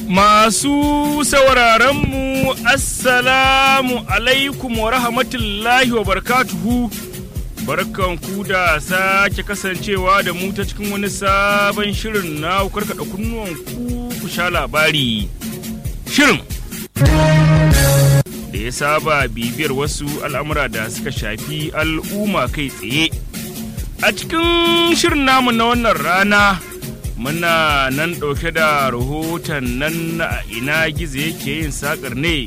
Masu sauraronmu Assalamu alaikum wa rahmatullahi wa barakatuhu barkanku da sake kasancewa da mu ta cikin wani sabon shirin na karkada kunnuwanku ku sha labari. Shirin da ya saba bibiyar wasu al'amura da suka shafi al'umma kai tsaye. A cikin shirin namu na wannan rana muna nan ɗauke da rahoton nan na ina gizo yake yin sakar ne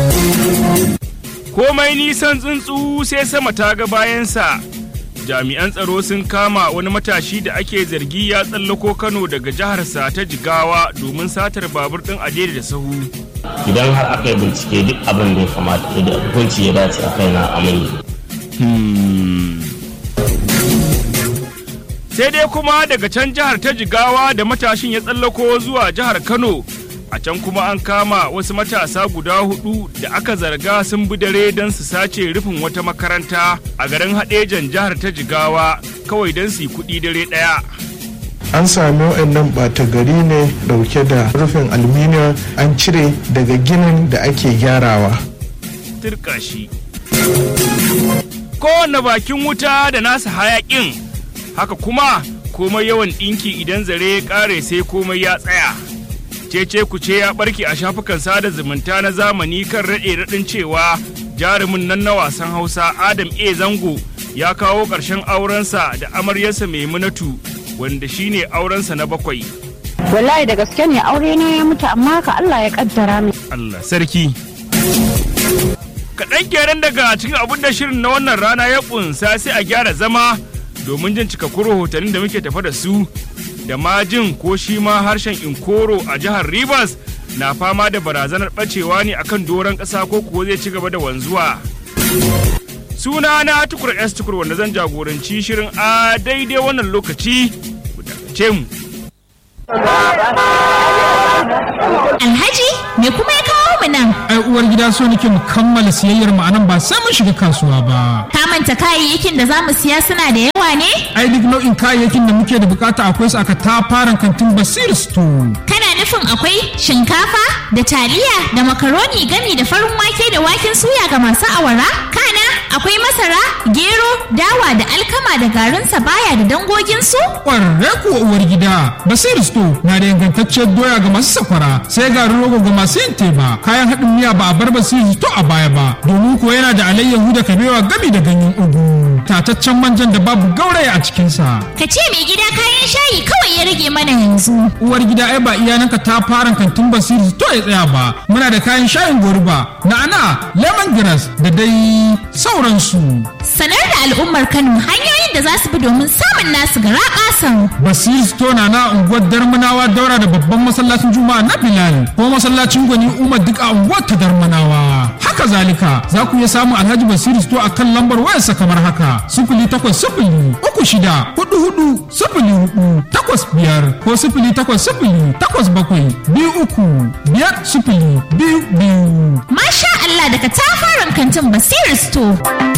komai nisan tsuntsu sai sama ta ga bayansa jami'an tsaro sun kama wani matashi da ake zargi ya tsallako kano daga jiharsa ta jigawa domin satar babur ɗin adede da sahu idan har aka yi bincike duk abin da ya kamata da hukunci ya dace a kai na amini sai dai kuma daga can jihar ta jigawa da matashin ya tsallako zuwa jihar kano a can kuma an kama wasu matasa guda hudu da aka zarga sun bi dare don su sace rufin wata makaranta a garin haɗejan jihar ta jigawa kawai don su yi kuɗi dare ɗaya an sami waɗannan ɓata gari ne ɗauke da rufin aluminium an cire daga ginin da ake gyarawa turka shi kowane bakin wuta da nasa hayaƙin haka kuma komai yawan ɗinki idan zare ya ƙare sai komai ya tsaya cece kuce ya ɓarke a shafukan sada zumunta na zamani kan raɗe raɗin cewa jarumin nan na wasan hausa adam a zango ya kawo ƙarshen aurensa da amaryarsa maimunatu wanda shine aurensa na bakwai wallahi da gaske ne aure na ya mutu amma ka Allah ya kaddara min Allah sarki kaɗan kenan daga cikin abin da shirin na wannan rana ya ƙunsa sai a gyara zama domin jin cikakkun rahotannin da muke tafa da su da ma jin ko shi ma harshen inkoro a jihar Rivers na fama da barazanar ɓacewa ne akan doron ƙasa ko kuwa zai ci gaba da wanzuwa. Suna na tukur S tukur wanda zan jagoranci shirin a daidai wannan lokaci ku dakace mu. Alhaji me kuma ya kawo mu nan? ai uwar gida so nake mu kammala siyayyar mu anan ba sai mun shiga kasuwa ba Ka manta kayayyakin da za mu siya suna da yawa ne? ai duk nau'in kayayyakin da muke da bukata akwai su aka tafaran kantin basir store Kana nufin akwai shinkafa da taliya da makaroni gami da farin wake da waken suya ga masu awara? Kana akwai masara, gero, dawa da alkama da garin sabaya da dangoginsu? kwararre kuwa uwar gida basir store na da ingantacciyar doya ga masu sakwara sai garin rogo ga masu yin teba kayan haɗin miya ba a bar basir store a baya ba domin kuwa yana da alayyahu da kabewa gami da ganyen ugu tataccen manjan da babu gauraya a cikinsa Ka ce mai gida kayan shayi kawai ya rage mana yanzu. uwar gida ai ba iyananka ta fara kantin basiri to ya tsaya ba muna da kayan shayin goruba na'ana lemongrass da dai sauransu Sanar da al'ummar Kano hanyoyin da za su bi domin samun nasu gara ƙasan. basiri store na na unguwar darmanawa daura da babban masallacin juma'a na bilal ko masallacin gwani umar duk a unguwar ta darmanawa haka zalika za ku iya samun alhaji basiri store a kan lambar wayarsa kamar haka sifili takwas sifili uku shida hudu hudu sifili hudu takwas biyar ko sifili takwas sifili takwas bakwai biyu uku biyar sifili biyu biyu Masha Allah daga tafaran kantin Basir Store.